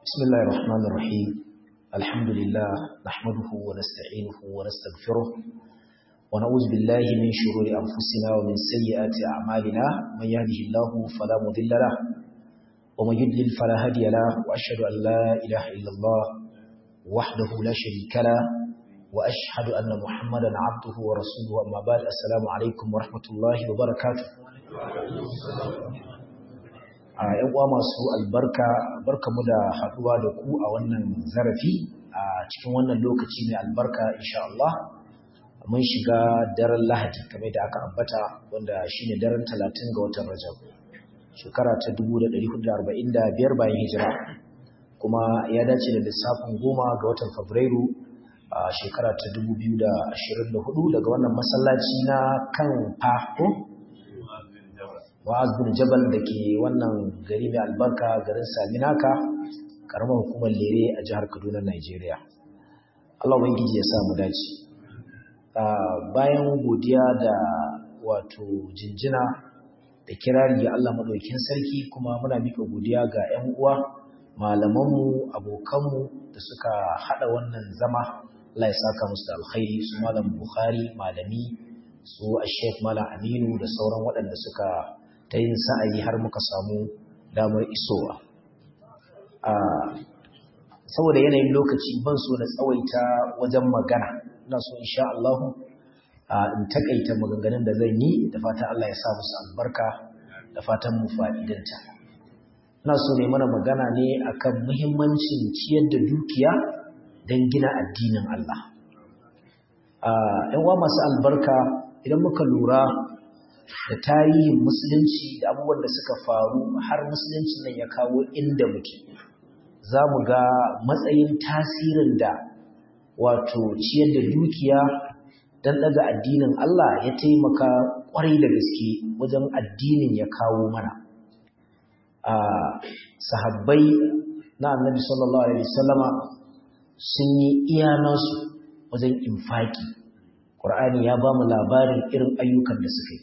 بسم الله الرحمن الرحيم الحمد لله نحمده ونستعينه ونستغفره ونعوذ بالله من شرور أنفسنا ومن سيئات أعمالنا من يهده الله فلا مضل له ومن يضلل فلا هادي له وأشهد أن لا إله إلا الله وحده لا شريك له وأشهد أن محمدا عبده ورسوله أما بعد السلام عليكم ورحمة الله وبركاته a yan uwa masu albarka barkamu da haduwa da ku a wannan zarafi a cikin wannan lokaci mai albarka insha Allah mun shiga daren Lahadi kamar da aka ambata wanda shine daren 30 ga watan Rajab shekara ta 1445 bayan hijira kuma ya dace da lissafin goma ga watan Fabrairu a shekara ta 2024 daga wannan masallaci na kan Fahko Wa'az bin Jabal da ke wannan gari mai albarka garin Saminaka, karamar hukumar Lere a jihar Kaduna, Najeriya. Allah Ubangiji ya sa mu dace. Bayan godiya da wato jinjina da kirari ga Allah maɗaukin sarki kuma muna mika godiya ga 'yan uwa, malamanmu, abokanmu da suka haɗa wannan zama. Allah ya saka musu da alkhairi su malam Bukhari, malami, su a Sheikh Malam Aminu da sauran waɗanda suka ta yin sa'ayi har muka samu damar isowa. Saboda yanayin lokaci ban so na tsawaita wajen magana, ina so insha Allah in takaita maganganun da zan yi da fatan Allah ya sa musu albarka da fatan mu fa'idanta. Ina so ne mana magana ne akan muhimmancin ciyar da dukiya don gina addinin Allah. ‘Yan masu albarka idan muka lura da tarihin musulunci da abubuwan da suka faru har musulunci nan ya kawo inda muke za mu ga matsayin tasirin da wato ciyar da dukiya don daga addinin Allah ya taimaka kwarai da gaske wajen addinin ya kawo mana a sahabbai na annabi sallallahu alaihi wasallama sun yi iya nasu wajen infaki Qur'ani ya ba mu labarin irin ayyukan da suka yi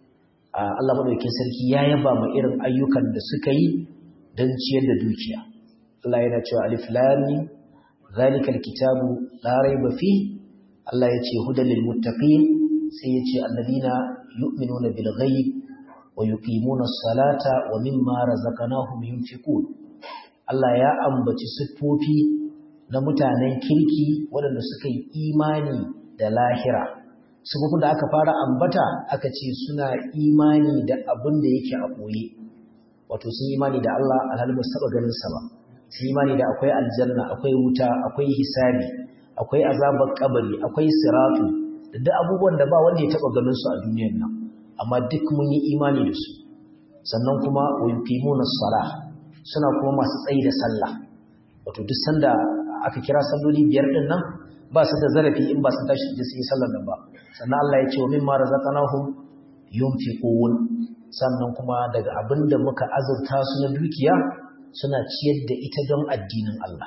Allah madaukakin sarki ya yaba ma irin ayyukan da suka yi don ciyar da dukiya. Allah yana cewa alif lam mim zalikal kitabu la raiba fi Allah ya ce hudan lil muttaqin sai ya ce alladina yu'minuna bil ghaib wa yuqimuna as-salata wa mimma razaqnahum yunfiqun Allah ya ambaci siffofi na mutanen kirki waɗanda suka yi imani da lahira sufufin da aka fara ambata aka ce suna imani da abin da yake a ɓoye wato sun imani da Allah alhalin ba saba ganin sa ba sun imani da akwai aljanna akwai wuta akwai hisabi akwai azabar kabari akwai siratu da duk abubuwan da ba wanda ya taba ganin su a duniyar nan amma duk mun yi imani da su sannan kuma wa yuqimuna salah suna kuma masu tsayi da sallah wato duk sanda aka kira salloli biyar din nan ba su da zarafi in ba su tashi da su yi sallar nan ba sannan Allah ya ce wa mimma razaqnahum yunfiqun sannan kuma daga abinda muka azurta su na dukiya suna ciyar da ita don addinin Allah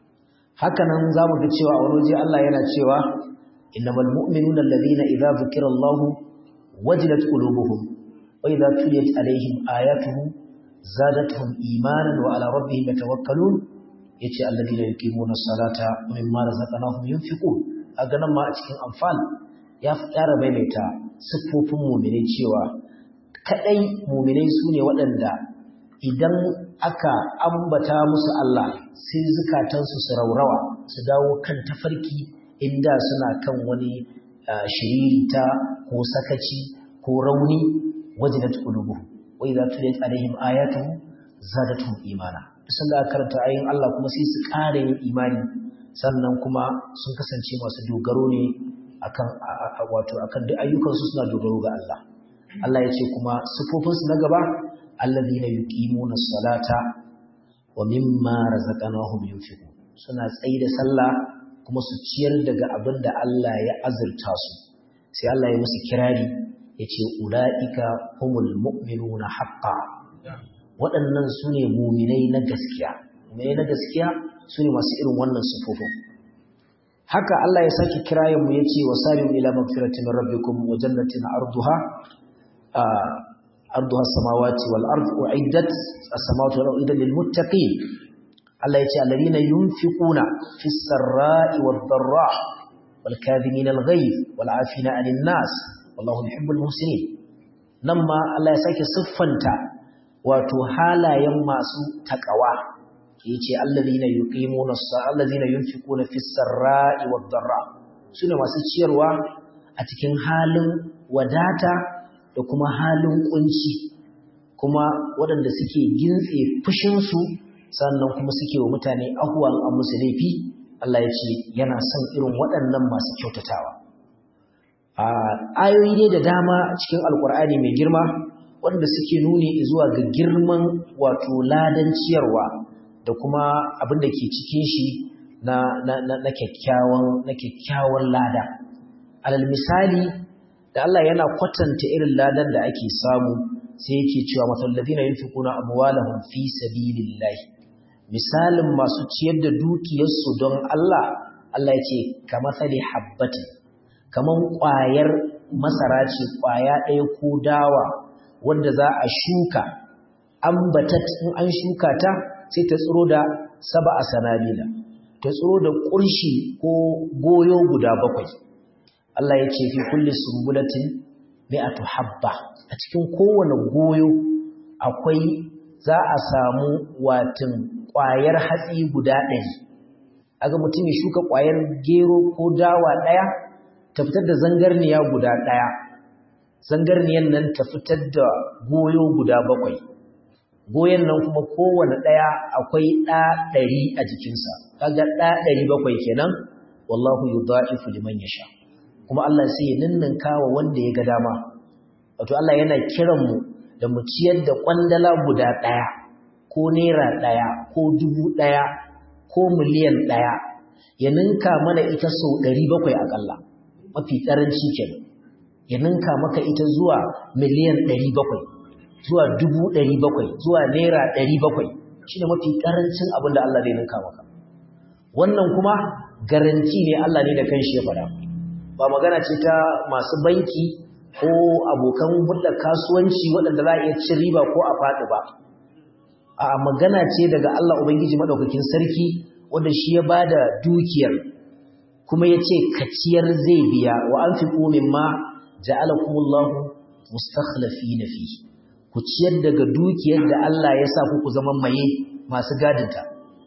haka nan zamu ga cewa a waje Allah yana cewa innamal mu'minuna alladhina idza dhukira Allahu wajilat qulubuhum wa idza tuliyat alaihim ayatuhu zadatuhum imanan wa ala rabbihim yatawakkalun yace alladina yuqimuna salata wa mimma razaqnahum yunfiqun aga nan ma a cikin anfal ya fara maimaita siffofin mu'minai cewa kadai mu'minai sune waɗanda idan aka ambata musu Allah sai zukatansu su raurawa su dawo kan tafarki inda suna kan wani shiririta ko sakaci ko rauni wajilat qulubuhum wa idza tuliyat alaihim ayatuhu zadatuhum imana sun da karanta ayin Allah kuma sai su ƙara yin imani sannan kuma sun kasance masu dogaro ne akan wato akan duk ayyukansu suna dogaro ga Allah Allah ya ce kuma sifofinsu na gaba alladhina yuqimuna salata wa mimma razaqnahum yunfiqun suna tsayi da sallah kuma su ciyar daga abin da Allah ya azurta su sai Allah ya musu kirari yace ulaika humul mu'minuna haqqan waɗannan su ne muminai na gaskiya muminai na gaskiya su ne masu irin wannan sufufin haka Allah ya sake kirayen mu yace wa sari'u ila magfiratin min rabbikum wa jannatin arduha arduha samawati wal ardu uiddat as-samawati wal ardu lil muttaqin Allah ya ce alladhina yunfiquna fis sarra'i wad dharra wal kadhimina al ghayz wal 'afina 'anil nas wallahu yuhibbul muhsinin nan ma Allah ya sake siffanta wato halayen masu takawa yace alladhina yuqimuna as-salata alladhina yunfiquna fis sarra'i wad dharra sune masu ciyarwa a cikin halin wadata da kuma halin kunci kuma waɗanda suke gintse fushinsu sannan kuma suke wa mutane ahuwan a musu laifi Allah ya ce yana son irin waɗannan masu kyautatawa a ayoyi ne da dama cikin alkur'ani mai girma waɗanda suke nuni zuwa ga girman wato ladan ciyarwa da kuma abin da ke cikin shi na, na, na, na kyakkyawan na kyakkyawan lada alal misali da Allah yana kwatanta irin ladan da ake samu sai yake cewa masalladina yunfiquna amwalahum fi sabilillahi misalin masu ciyar da dukiyarsu don Allah Allah ya ce kamathali habbatin kaman ƙwayar masara ce ƙwaya ɗaya ko dawa wanda za a shuka ambatat in an shuka ta sai ta tsiro da saba a sanabila ta tsiro da ƙurshi ko goyo guda bakwai Allah ya ce fi kulli sumbulatin mi'atu habba a cikin kowane goyo akwai za a samu watin ƙwayar hatsi guda ɗari aga mutum ya shuka ƙwayar gero ko dawa ɗaya ta fitar da zangarniya guda ɗaya zangarniyan nan ta fitar da goyo guda bakwai goyon nan kuma kowane ɗaya akwai ɗa ɗari a jikinsa kaga ɗa ɗari bakwai kenan wallahu yudha'ifu liman yasha kuma Allah sai ya ninninka wa wanda ya ga dama wato Allah yana kiran mu da mu ciyar da kwandala guda ɗaya ko naira ɗaya ko dubu ɗaya ko miliyan ɗaya ya ninka mana ita sau ɗari bakwai aƙalla mafi ƙaranci kenan ya ninka maka ita zuwa miliyan ɗari bakwai zuwa dubu ɗari bakwai zuwa naira ɗari bakwai shi ne mafi ƙarancin abin da Allah zai ninka maka wannan kuma garanti ne Allah ne da kanshi ya faɗa ba magana ce ta masu banki ko abokan hulɗar kasuwanci waɗanda za a iya cin riba ko a faɗi ba a magana ce daga Allah Ubangiji maɗaukakin sarki wanda shi ya ba da dukiyar kuma ya ce kaciyar zai biya wa an fi ƙomin ma ja'alakumullahu mustakhlafi na fi ku ciyar daga dukiyar da Allah ya sa ku zama maye masu gadinta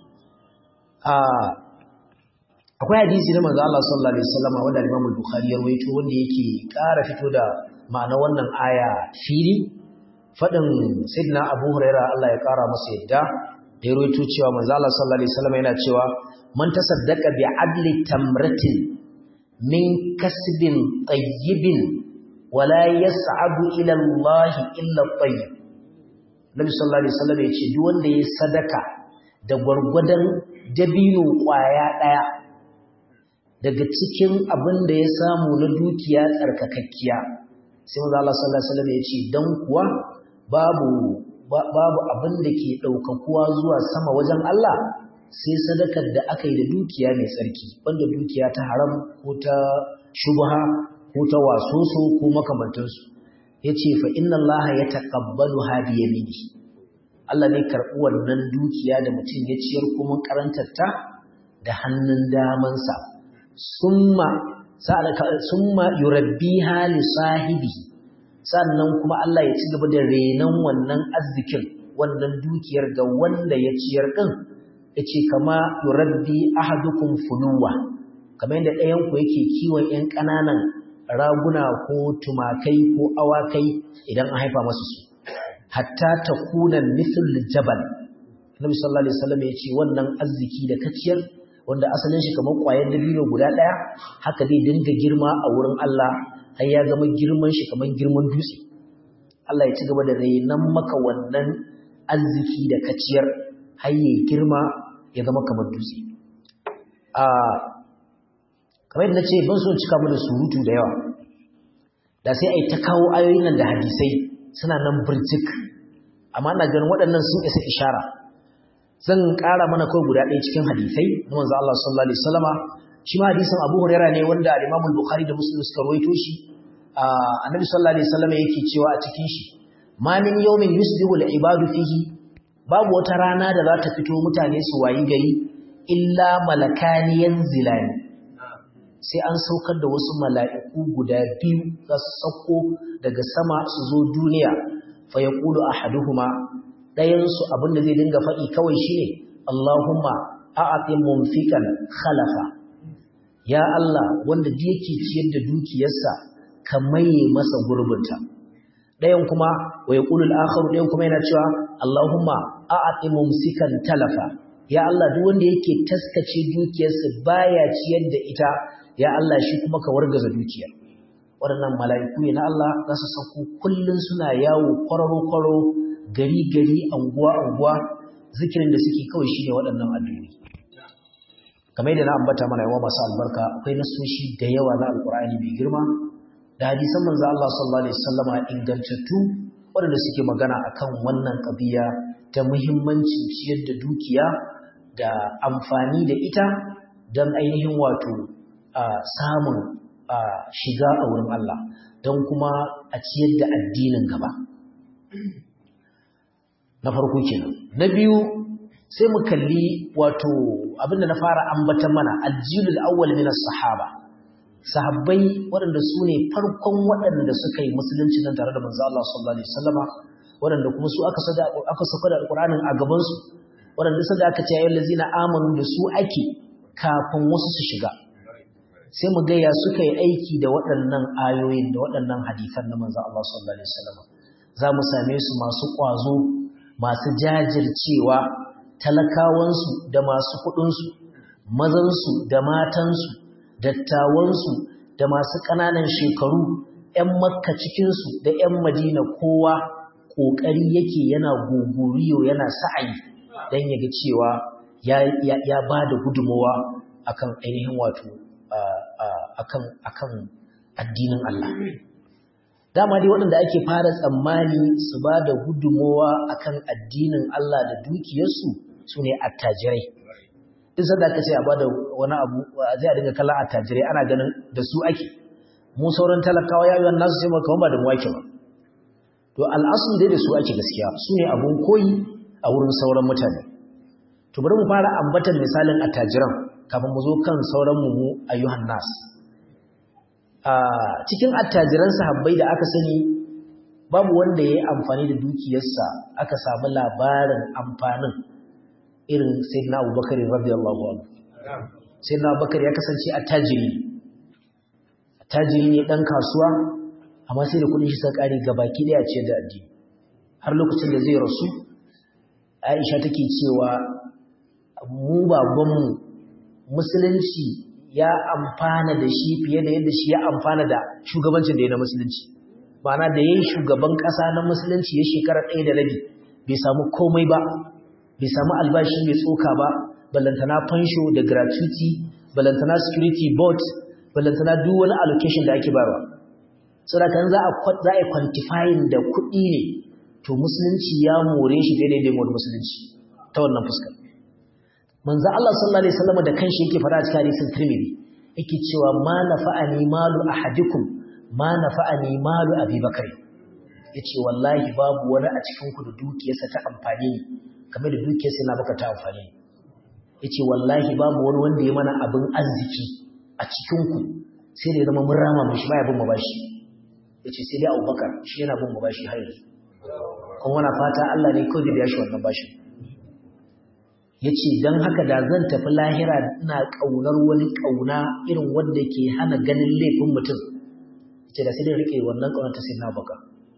akwai hadisi na manzo Allah sallallahu alaihi wasallam wanda Imam Bukhari ya rawaito wanda yake ƙara fito da ma'ana wannan aya fili fadin Sayyidina Abu Huraira Allah ya ƙara masa yadda da ya rawaito cewa manzo Allah sallallahu alaihi wasallam yana cewa man tasaddaqa bi adli tamratin min kasbin tayyibin wala yas'abu ila Allah illa tayyib Nabi sallallahu alaihi wasallam ya ce duk wanda ya sadaka da gwargwadon dabino kwaya daya daga cikin abin da ya samu na dukiya tsarkakakkiya sai manzo Allah sallallahu alaihi wasallam ya ce dan kuwa babu babu abin da ke daukakuwa zuwa sama wajen Allah sai sadakar da aka yi da dukiya mai tsarki wanda dukiya ta haram ko ta shubha ko ta wasoso ko makamantansu yace fa inna Allah yataqabbalu hadi yamini Allah ne karɓi wannan dukiya da mutum ya ciyar kuma karantar ta da hannun damansa summa summa yurabbiha li sahibi sannan kuma Allah ya ci gaba da renon wannan arzikin wannan dukiyar ga wanda ya ciyar din yace kama yurabbi ahadukum fuluwa kamar yadda ɗayan ku yake kiwon ƴan ƙananan raguna ko tumakai ko awakai idan an haifa masu su hatta takuna mithl jabal Nabi sallallahu alaihi wasallam yace wannan arziki da kaciyar wanda asalin shi kamar ƙwayar dabino guda ɗaya haka dai dinga girma a wurin Allah har ya zama girman shi kamar girman dutse Allah ya ci gaba da rainan maka wannan arziki da kaciyar har ya girma ya zama kamar dutse a kamar yadda nace ban so cika mu da surutu da yawa da sai ai ta kawo ayoyin nan da hadisai suna nan burjik amma ina ganin waɗannan sun isa ishara zan ƙara mana kawai guda ɗaya cikin hadisai na manzo Allah sallallahu alaihi wasallama shi ma hadisin Abu Hurairah ne wanda al-Imam al-Bukhari da Muslim suka rawaito shi annabi sallallahu alaihi wasallama yake cewa a cikin shi ma min yawmin yusbihu al-ibadu fihi babu wata rana da za ta fito mutane su wayi gari illa malakani yanzilani sai an saukar da wasu mala'iku guda biyu za su sauko daga sama su zo duniya fa yaqulu ahaduhuma dayan su abinda zai dinga faɗi kawai shine Allahumma a'ati mumfikan khalafa ya Allah wanda da yake ciyar da dukiyarsa ka maye masa gurbinta dayan kuma wa yaqulu al-akharu dayan kuma yana cewa Allahumma a'ati mumsikan talafa ya Allah duk wanda yake taskace dukiyarsa baya ciyar da ita ya Allah shi kuma ka wargaza dukiyar waɗannan mala'iku ne na Allah za su sauko kullun suna yawo kwararo-kwararo gari-gari anguwa-anguwa zikirin da suke kawai shi ne waɗannan addu'o'i kamar yadda na ambata mana yawa masu albarka akwai nasoshi da yawa na alkur'ani mai girma da hadisan manzo Allah sallallahu alaihi wasallama ingantattu waɗanda suke magana akan wannan ƙabiya ta muhimmancin ciyar da dukiya da amfani da ita don ainihin wato samun shiga a wurin Allah don kuma a ciyar da addinin gaba na farko kenan na biyu sai mu kalli wato abinda na fara ambatan mana aljilul awwal min as-sahaba sahabbai waɗanda su ne farkon waɗanda suka yi musulunci nan tare da manzo Allah sallallahu alaihi wasallama waɗanda kuma su aka sada aka saka da alqur'anin a gaban su waɗanda sada aka ce ayyul ladzina amanu da su ake kafin wasu su shiga sai mu ga ya suka yi aiki da waɗannan ayoyin da waɗannan hadisan na manzo Allah sallallahu alaihi wasallama za mu same su masu ƙwazo masu jajircewa talakawansu da masu kuɗinsu mazansu da matansu dattawansu da masu ƙananan shekaru ‘yan makka cikinsu da ‘yan madina kowa ƙoƙari yake yana gogoriyo yana sa'ayi don ya ga cewa ya ba da gudunmawa akan ainihin wato akan addinin Allah. dama dai waɗanda ake fara tsammani su ba da gudunmowa akan addinin Allah da dukiyarsu su ne attajirai duk sanda aka ce a ba da wani abu zai a dinga kallon attajirai ana ganin da su ake mu sauran talakawa ya yiwuwa nasu sai maka ba da mu ake ba to al'asun dai da su ake gaskiya su ne abun koyi a wurin sauran mutane to bari mu fara ambatan misalin attajiran kafin mu zo kan sauran mu mu ayyuhan nas cikin attajiran sahabbai da aka sani babu wanda ya yi amfani da dukiyarsa aka samu labarin amfanin irin sayyidina abubakar radiyallahu anhu sayyidina abubakar ya kasance attajiri attajiri ne dan kasuwa amma sai da kudin shi suka kare gabaki daya ce da addini har lokacin da zai rasu Aisha take cewa mu babanmu musulunci ya amfana da shi fiye da yadda shi ya amfana da shugabancin da ya na musulunci ma'ana da yayin shugaban ƙasa na musulunci ya shekara ɗaya da rabi bai samu komai ba bai samu albashi mai tsoka ba ballantana fansho da gratuity ballantana security board ballantana duk wani allocation da ake bayarwa saboda kan za a za a quantifying da kuɗi ne to musulunci ya more shi daidai da wani musulunci ta wannan fuskar manzo Allah sallallahu alaihi wasallam da kanshi yake fara cikin hadisin Tirmidhi yake cewa ma nafa'ani malu ahadikum ma nafa'ani malu Abi Bakr yace wallahi babu wani a cikin ku da dukiyarsa ta amfani ni kamar da dukiyarsa na baka ta amfani yace wallahi babu wani wanda ya mana abin arziki a cikin ku sai da ya zama mun rama mun shi baya bin mu bashi yace sai dai Abubakar shi yana bin mu bashi har yanzu kuma wana fata Allah ne kawai da ya shi wannan bashin ya ce don haka da zan tafi lahira ina ƙaunar wani ƙauna irin wanda ke hana ganin laifin mutum ce da sai da rike wannan ƙaunar ta sai na bakar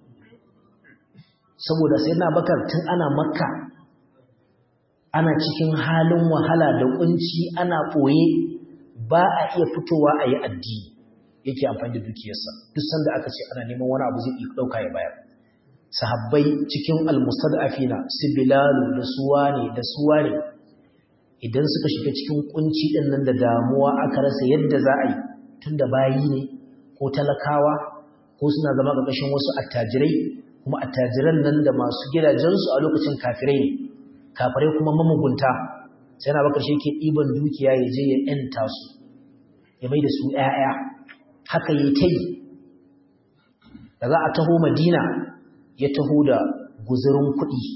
saboda sai na bakar tun ana makka ana cikin halin wahala da kunci ana ɓoye ba a iya fitowa a yi addini yake amfani da dukiyarsa duk sanda aka ce ana neman wani abu zai iya ɗauka ya bayar sahabbai cikin almustad'afina su bilalu da suwa ne da suwa ne idan suka shiga cikin kunci din nan da damuwa aka rasa yadda za a yi tunda bayi ne ko talakawa ko suna zama ƙarƙashin wasu attajirai kuma attajiran nan da masu gidajensu a lokacin kafirai ne kafirai kuma mamugunta sai na bakar shi ke ɗiban dukiya ya je ya ‘yanta su ya mai da su ‘ya'ya haka ya ta yi da za a taho madina ya taho da guzurin kuɗi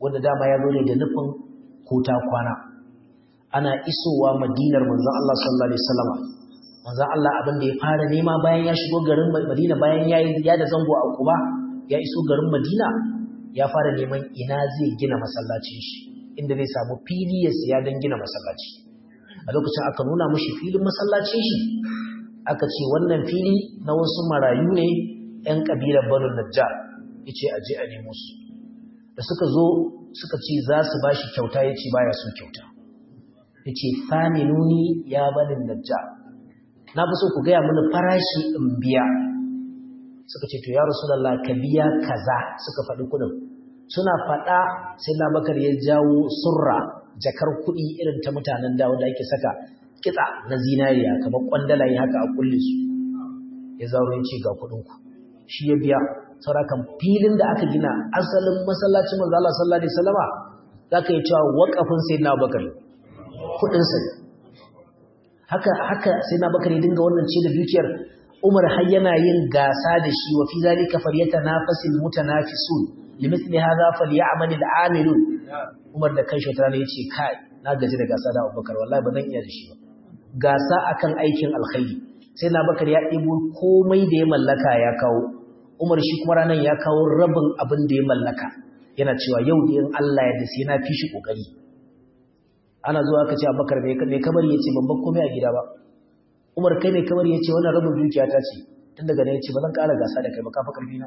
wanda dama ya zo ne da nufin kota kwana ana isowa madinar manzon Allah sallallahu alaihi wasallam manzon Allah abin da ya fara nema bayan ya shigo garin Madina bayan ya ya da zango a Quba ya iso garin Madina ya fara neman ina zai gina masallacin shi inda zai samu fili ya siya don gina masallaci a lokacin aka nuna mashi filin masallacin shi aka ce wannan fili na wasu marayu ne 'yan ƙabilar banu najjar ya ce aje a nemo su da suka zo suka ce za su ba shi kyauta ya ce baya so kyauta ya ce faminuni ya banin najjar na fi so ku gaya mini farashi in biya suka ce to ya rasulallah ka biya kaza suka faɗi kuɗin suna faɗa sai na bakar ya jawo surra jakar kuɗi irin ta mutanen da wanda ake saka kitsa na zinariya kamar kwandalaye haka a kulle su ya zauro ya ce ga kuɗinku shi ya biya saurakan filin da aka gina asalin masallacin manzo Allah sallallahu alaihi wasallama zaka yi cewa waqafin sayyidina Bakar kuɗin sa haka haka sayyidina Bakar ya dinga wannan ce da dukiyar Umar har yana yin gasa da shi wa fi zalika falyatanafasil mutanafisun limithli hadha falyamal al'amilun Umar da kanshi wata rana yace kai na gaji da gasa da Abubakar wallahi ba zan iya da shi ba gasa akan aikin alkhairi sai na Bakar ya ɗebo komai da ya mallaka ya kawo Umar shi kuma ranan ya kawo rabin abin da ya mallaka yana cewa yau da in Allah ya da sai na fi shi kokari ana zuwa aka ce Abubakar me kamar yace ban bar komai a gida ba Umar kai mai kamar yace wannan rabin dukiya ta ce tun daga nan yace ba zan ƙara gasa da kai ba kafa karfi na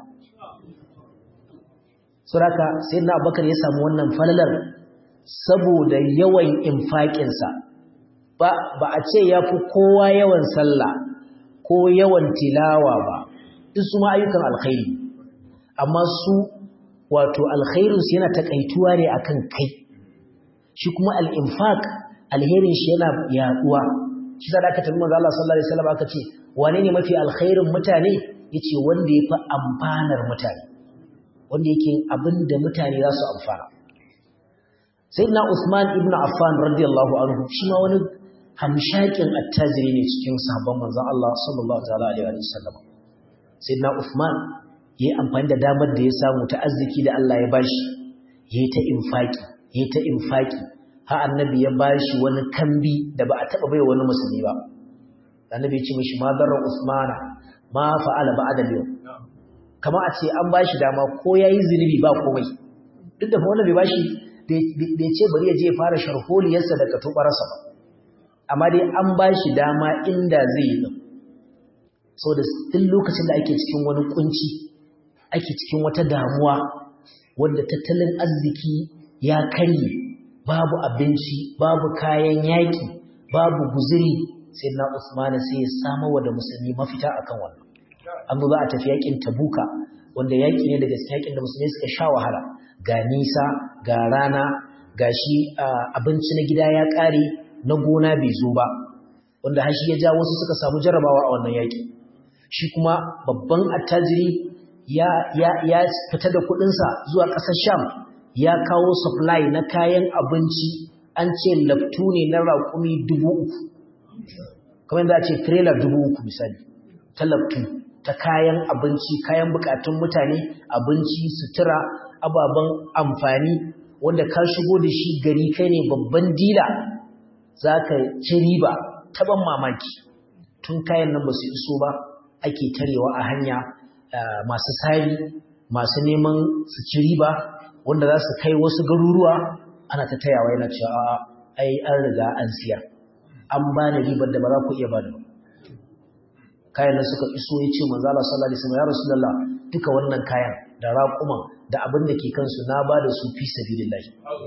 Suraka sai na Abubakar ya samu wannan falalar saboda yawan infaƙin sa ba ba a ce yafi kowa yawan sallah ko yawan tilawa ba duk su ma ayyukan alkhairi amma su wato alkhairin su yana takaituwa ne akan kai shi kuma al-infaq alherin shi yana yaduwa shi da aka tabbata manzo Allah sallallahu alaihi wasallam aka ce wane ne mafi alkhairin mutane yace wanda yafi amfanar mutane wanda yake abinda mutane za su amfana sayyidina Usman ibn Affan radiyallahu anhu shi ma wani hamshakin attajiri ne cikin sahabban manzo Allah sallallahu alaihi wasallam sayyidina Usman yayi amfani da damar da ya samu ta arziki da Allah ya bashi yayi ta infaki yayi ta infaki har annabi ya bashi wani kambi da ba a taba bai wani musulmi ba annabi ya ce mishi ma darra usmana ma fa'ala ba'da yau kamar a ce an bashi dama ko yayi zinubi ba komai duk da wannan bai bashi bai ce bari ya je fara sharholiyarsa da katubarsa ba amma dai an bashi dama inda zai yi din saboda duk lokacin da ake cikin wani kunci ake cikin wata damuwa wanda tattalin arziki ya karye babu abinci babu kayan yaƙi babu guzuri sai na Usmana sai ya samu wa da musulmi mafita akan wannan an za a tafi yaƙin Tabuka wanda yaƙi ne daga cikin yaƙin da musulmi suka sha wahala ga nisa ga rana ga shi abinci na gida ya ƙare na gona bai zo ba wanda har shi ya ja wasu suka samu jarabawa a wannan yaƙi shi kuma babban attajiri ya ya ya fita da kuɗinsa zuwa ƙasar Sham ya kawo supply na kayan abinci an ce laftu ne na raƙumi dubu uku kamar yadda a ce trailer dubu uku misali ta laftu ta kayan abinci kayan bukatun mutane abinci sutura ababen amfani wanda ka shigo da shi gari kai ne babban dila za ka ci riba ta ban mamaki tun kayan nan ba su iso ba ake tarewa a hanya masu sari masu neman su ci riba wanda za su kai wasu garuruwa ana ta tayawa yana cewa ai an riga an siya an ba ni ribar da ba za ku iya ba da kayan nan suka iso ya ce manzo Allah sallallahu alaihi wasallam ya rasulullah duka wannan kayan da raƙuman da abin da ke kansu na ba da su fi sabilillah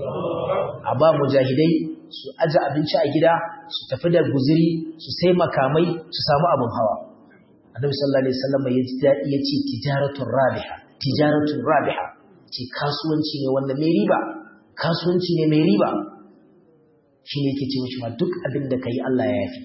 a ba mujahidai su aje abinci a gida su tafi da guziri su sai makamai su samu abin hawa annabi sallallahu alaihi wasallam ya ji daɗi ya ce tijaratun rabiha tijaratun rabiha ce kasuwanci ne wanda mai riba kasuwanci ne mai riba shi ne yake ce mishi ma duk abin da ka yi Allah ya yafi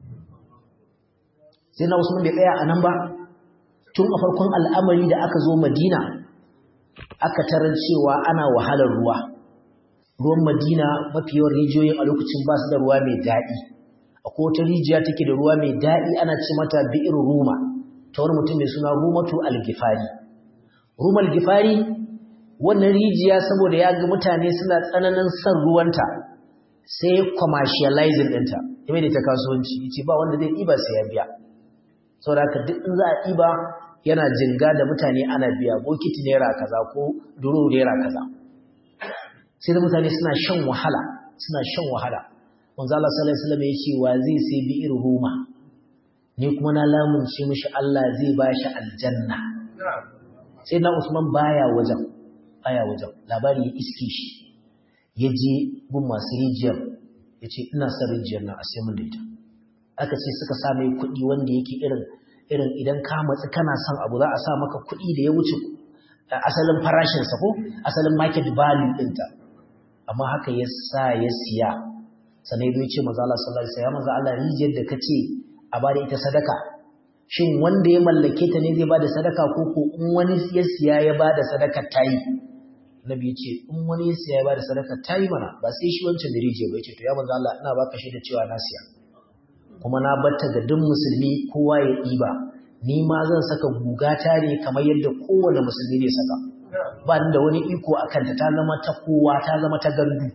sai na Usman bai tsaya a nan ba tun a farkon al'amari da aka zo Madina aka tarar cewa ana wahalar ruwa ruwan Madina mafi yawan rijiyoyin a lokacin ba su da ruwa mai daɗi akwai wata rijiya take da ruwa mai daɗi ana ce mata bi'ir ruma ta wani mutum mai suna rumatu al-gifari ruma al-gifari wannan rijiya saboda ya ga mutane suna tsananin son ruwanta sai commercializing ɗinta ya mai da ta kasuwanci ya ce ba wanda zai ɗiba sai ya biya saboda haka duk in za a ɗiba yana jinga da mutane ana biya bokiti naira kaza ko duro naira kaza sai da mutane suna shan wahala suna shan wahala manzo Allah sallallahu alaihi wasallam ya ce wa zai sai bi irin ruma ni kuma na lamunce mishi Allah zai ba shi aljanna sai na Usman baya wajen baya wajen labari ya iske shi ya je gun masu rijiyar ya ce ina son rijiyar nan a sai mun da ita aka ce suka sa mai kuɗi wanda yake irin irin idan ka matsi kana son abu za a sa maka kuɗi da ya wuce asalin farashinsa ko asalin market value ɗinta amma haka ya sa ya siya sannan ya ce maza Allah sallallahu alaihi wasallam maza Allah rijiyar da ka ce a bada ita sadaka shin wanda ya mallake ta ne zai bada sadaka ko ko in wani ya siya ya bada sadaka tayi nabi ya ce in wani ya siya ya bada sadaka tayi mana ba sai shi wancan da rijiya ba ya ce to ya manzo Allah ina baka shaida cewa na siya kuma na batta ga duk musulmi kowa ya ɗiba ni ma zan saka gugata ne kamar yadda kowane musulmi ne saka ba da wani iko a kanta ta zama ta kowa ta zama ta gandu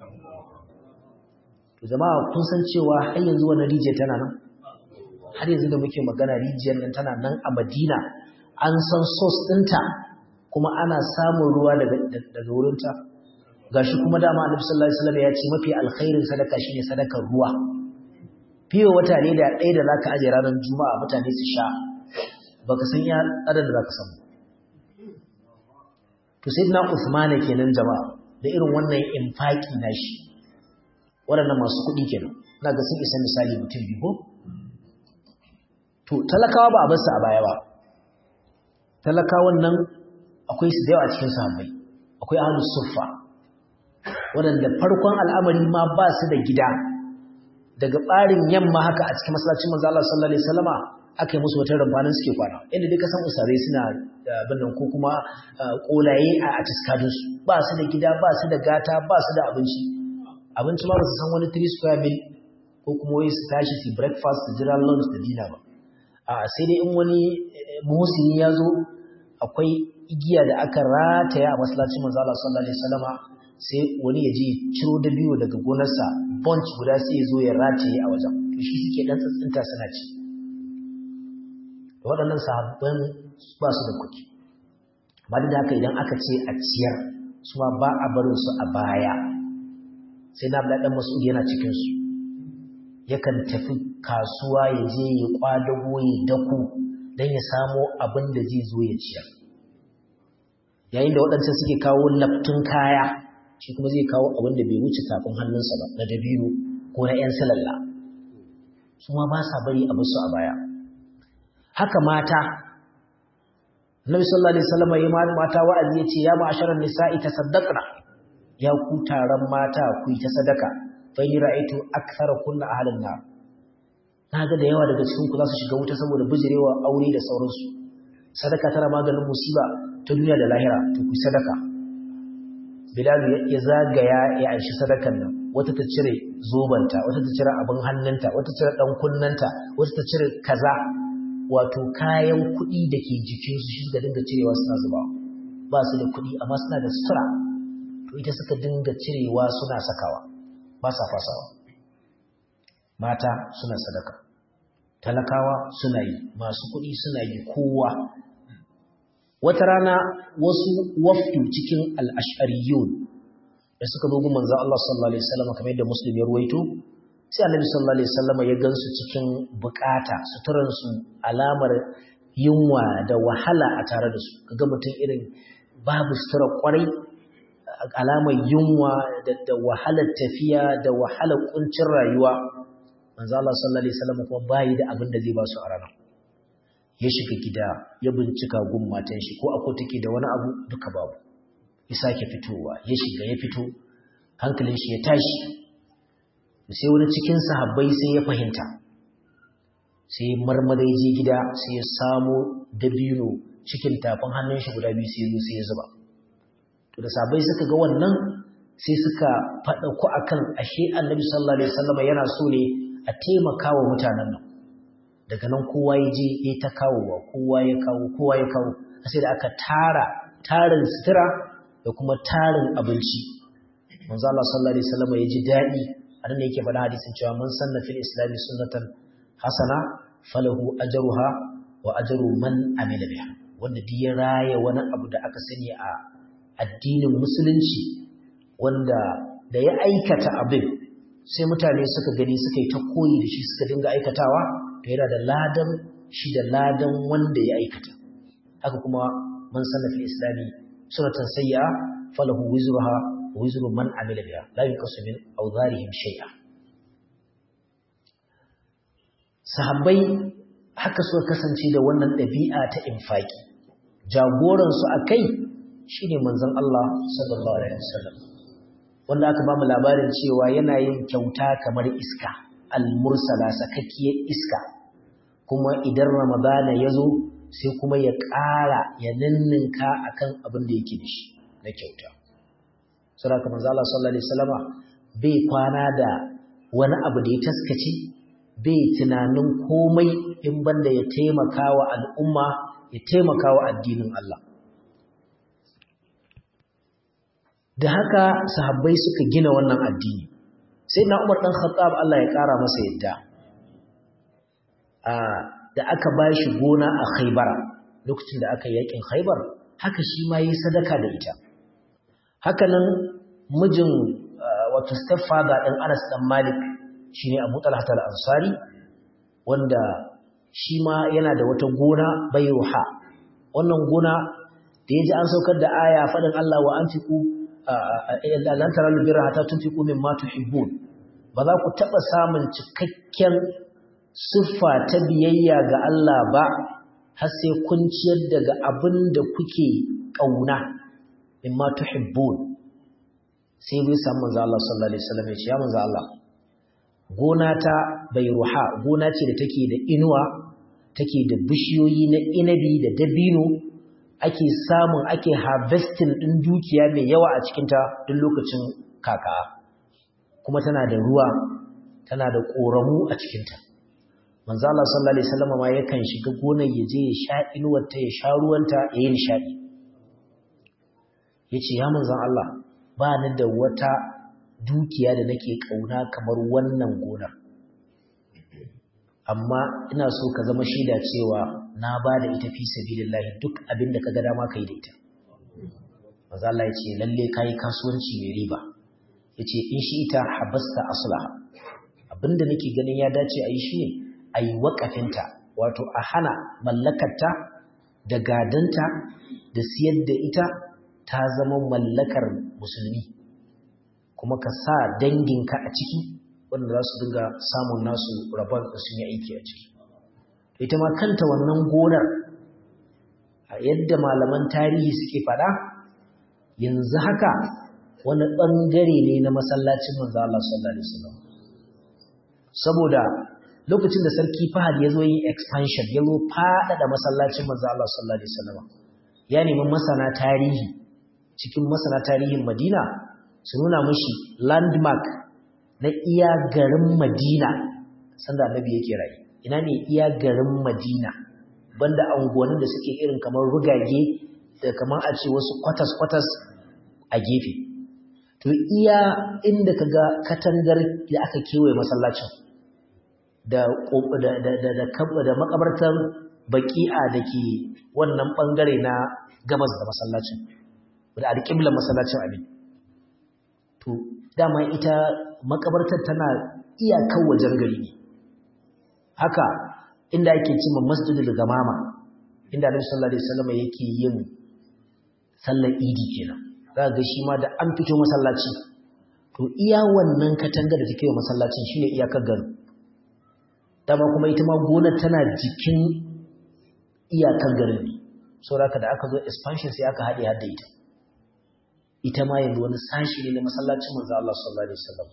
to jama'a kun san cewa har yanzu wannan rijiyar tana nan har yanzu da muke magana rijiyar nan tana nan a Madina an san source ɗinta kuma ana samun ruwa daga daga wurinta gashi kuma dama Annabi sallallahu alaihi wasallam ya ce mafi alkhairin sadaka shine sadakar ruwa fiye wata ne da ɗaya da za ka ajiye ranar juma'a mutane su sha ba ka san ya tsadar da za ka samu to sai na usmana kenan jama'a da irin wannan infaki na shi waɗannan masu kuɗi kenan na ga sun isa misali mutum biyu ko to talakawa ba a basu a baya ba talakawan nan akwai su da yawa a cikin sahabbai akwai ahlus suffa waɗanda farkon al'amari ma ba su da gida daga ɓarin yamma haka a cikin masallacin manzo Allah sallallahu alaihi wasallama aka yi musu wata rumfanin suke kwana inda dai kasan usare suna da abin nan ko kuma kolaye a atiskadun su ba su da gida ba su da gata ba su da abinci abinci ma ba su san wani 3 square mil ko kuma wai su tashi su breakfast su jira lunch da dinner ba a sai dai in wani muhsini ya zo akwai igiya da aka rataya a masallacin manzo Allah sallallahu alaihi wasallama sai wani ya je ciro da biyu daga gonarsa bunch guda sai ya zo ya rataye a wajen to shi suke dan tsintsinta suna ci waɗannan sahabban ba su da kuɗi ba da haka idan aka ce a ciyar su ma ba a barin su a baya sai na bada dan mas'ud yana cikin su yakan tafi kasuwa ya je ya kwadago ya dako dan ya samo abin da zai zo ya ciyar yayin da waɗancan suke kawo laftun kaya shi kuma zai kawo abin da bai wuce tafin hannunsa ba na dabino ko na 'yan salalla su ma ba sa bari a basu a baya haka mata Nabi sallallahu alaihi wasallam ya mata wa'azi yace ya ma'asharan nisa'i tasaddaqna ya ku taron mata ku yi ta sadaka fa ni ra'aytu akthara kunna ahlan nar naga da yawa daga cikin ku za su shiga wuta saboda bijirewa aure da sauransu sadaka tana maganin musiba ta duniya da lahira to ku sadaka Bilal ya zagaya ya aishi sadakan nan wata ta cire zobanta wata ta cire abin hannunta wata ta cire dan kunnanta wata ta cire kaza wato kayan kuɗi da ke jikinsu shi suka dinga cirewa suna zuba ba su da kuɗi amma suna da sutura to ita suka dinga cirewa suna sakawa ba sa fasawa mata suna sadaka talakawa suna yi masu kuɗi suna yi kowa wata rana wasu wafdu cikin al'ashariyun da suka zo gumman za Allah sallallahu Alaihi wasallam kamar yadda Muslim ya ruwaito sai annabi sallallahu Alaihi wasallam ya gansu cikin bukata suturansu alamar yunwa da wahala a tare da su kaga mutum irin babu sutura kwarai alamar yunwa da wahalar tafiya da wahalar kuncin rayuwa manzo Allah sallallahu Alaihi wasallam kuma bayi da abin da zai ba su a ranar ya shiga gida ya bincika gun matan shi ko akwai take da wani abu duka babu ya sake fitowa ya shiga ya fito hankalin shi ya tashi sai wani cikin sahabbai sai ya fahimta sai marmara ya je gida sai ya samo dabino cikin tafin hannun shi guda biyu sai sai ya zuba to da sahabbai suka ga wannan sai suka faɗa ku akan ashe annabi sallallahu alaihi wasallam yana so ne a taimaka wa mutanen nan daga nan kowa ya je ya ta kawowa kowa ya kawo kowa ya kawo sai da aka tara tarin sutura da kuma tarin abinci manzo Allah sallallahu alaihi wasallam ya ji dadi anan ne yake faɗa hadisin cewa mun sanna fil islami sunnatan hasana falahu ajruha wa ajru man amila biha wanda duk ya raya wani abu da aka sani a addinin musulunci wanda da ya aikata abin sai mutane suka gani suka yi ta koyi da shi suka dinga aikatawa to yana da ladan shi da ladan wanda ya aikata haka kuma man sanna fil islami sunnatan sayyi'a falahu wizruha wa wizru man amila biha la yunqasu min awdharihim shay'a sahabbai haka suka kasance da wannan ɗabi'a ta infaki jagoransu a kai shi ne manzon Allah sallallahu Alaihi wasallam wanda aka ba mu labarin cewa yana yin kyauta kamar iska almursala sakakkiyar iska kuma idan ramadana ya zo sai kuma ya ƙara ya ninninka akan abin da yake da shi na kyauta saboda manzo Allah sallallahu Alaihi wasallama bai kwana da wani abu da ya taskace bai tunanin komai in banda ya taimaka wa al'umma ya taimaka wa addinin Allah. Da haka sahabbai suka gina wannan addini, sai na Umar ɗan Khattab Allah ya ƙara masa yadda. Da aka ba shi gona a Khaibara, lokacin da aka yakin Khaibar, haka shi ma yi sadaka da ita. Hakanan mijin wato stepfather ɗin Anas ɗan Malik shi ne abu talhat al'ansari wanda shi ma yana da wata gona bai ruha wannan gona da ya ji an saukar da aya faɗin Allah wa an fiku lantarar lubira hata tun fiku min matu hibbun ba za ku taɓa samun cikakken siffa ta biyayya ga Allah ba har sai kun ciyar daga abin da kuke ƙauna min matu hibbun sai bai samu manzo Allah sallallahu alaihi wasallam ya ce ya manzo Allah gona ta bai ruha gona ce da take da inuwa take da bishiyoyi na inabi da dabino ake samun ake harvesting din dukiya mai yawa a cikinta duk lokacin kaka kuma tana da ruwa tana da ƙoramu a cikinta manzo Allah sallallahu alaihi wasallam ma yakan shiga gonar ya je ya sha inuwar ta ya sha ruwanta ya yi nishadi yace ya manzon Allah ba ni da wata dukiya da nake kauna kamar wannan gonar amma ina so ka zama shaida cewa na ba da ita fi sabilillahi duk abin da ka ga dama kai da ita maza Allah ya ce lalle kai kasuwanci mai riba yace in shi ita habasta aslaha abinda nake ganin ya dace a yi shi ne a yi waƙafinta wato a hana mallakarta da gadanta da siyar da ita ta zama mallakar musulmi kuma ka sa danginka a ciki wanda za su dinga samun nasu rabon da sun yi aiki a ciki ita ma kanta wannan gonar a yadda malaman tarihi suke fada yanzu haka wani ɓangare ne na masallacin manzo Allah sallallahu alaihi wasallam saboda lokacin da sarki Fahad ya zo yin expansion ya zo faɗaɗa masallacin manzo Allah sallallahu alaihi wasallam ya nemi masana tarihi cikin masana tarihin Madina su nuna mashi landmark na iya garin Madina sanda annabi yake rayu ina ne iya garin Madina banda anguwannin da suke irin kamar rugage da kamar a ce wasu kwatas-kwatas a gefe to iya inda kaga katangar da aka kewaye masallacin da da da da makabartar baki'a dake wannan bangare na gabas da masallacin da alƙiblar masallacin abin to dama ita makabartar tana iyakar wajen gari ne haka inda ake cima masjidul gamama inda Annabi sallallahu alaihi wasallam yake yin sallar idi kenan za ga shi ma da an fito masallaci to iya wannan katanga da take masallacin shine iyakar garin dama kuma ita ma gonar tana jikin iyakar garin ne saboda da aka zo expansion sai aka haɗe hadda ita ita ma yanzu wani sashi ne na masallacin manzo Allah sallallahu alaihi wasallam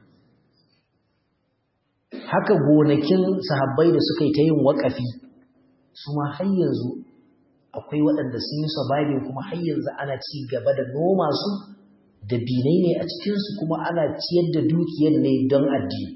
haka gonakin sahabbai da suka yi ta yin waƙafi su ma har yanzu akwai waɗanda sun yi surviving kuma har yanzu ana ci gaba da noma su da binai ne a cikinsu kuma ana ciyar da dukiyar ne don addini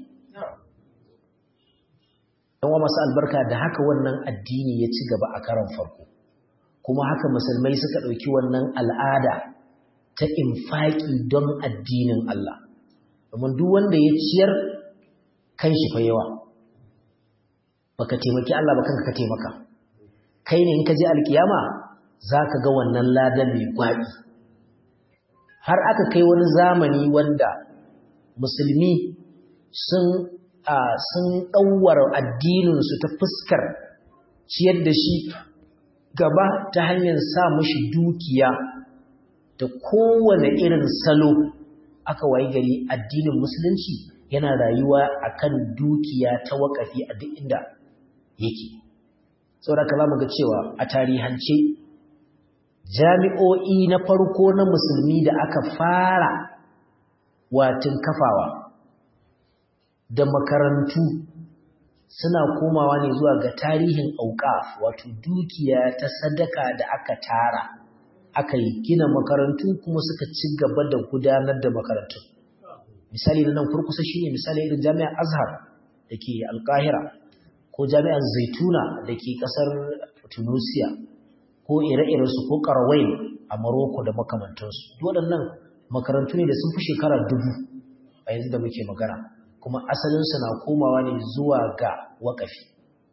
wa masu albarka da haka wannan addini ya ci gaba a karan farko kuma haka musulmai suka ɗauki wannan al'ada ta infaki don addinin Allah domin duk wanda ya ciyar kan shi fa yawa baka taimaki Allah ba kanka ka taimaka kai ne in ka je alkiyama zaka ga wannan ladan mai gwabi har aka kai wani zamani wanda musulmi sun a sun ɗauwara addininsu ta fuskar ciyar da shi gaba ta hanyar sa mashi dukiya da kowane irin salo aka wayi gari addinin musulunci yana rayuwa akan dukiya ta wakafi a duk inda yake saboda ka zamu ga cewa a tarihance jami'o'i na farko na musulmi da aka fara watin kafawa da makarantu suna komawa ne zuwa ga tarihin auqaf wato dukiya ta sadaka da aka tara aka yi gina makarantu kuma suka ci gaba da gudanar da makarantu misali na nan kurkusa shine misali irin jami'ar azhar da ke alkahira ko jami'ar zaituna da ke kasar tunisia ko ire-irensu ko karawai a maroko da makamantansu waɗannan makarantu ne da sun fi shekara dubu a yanzu da muke magana kuma asalinsu na komawa ne zuwa ga waƙafi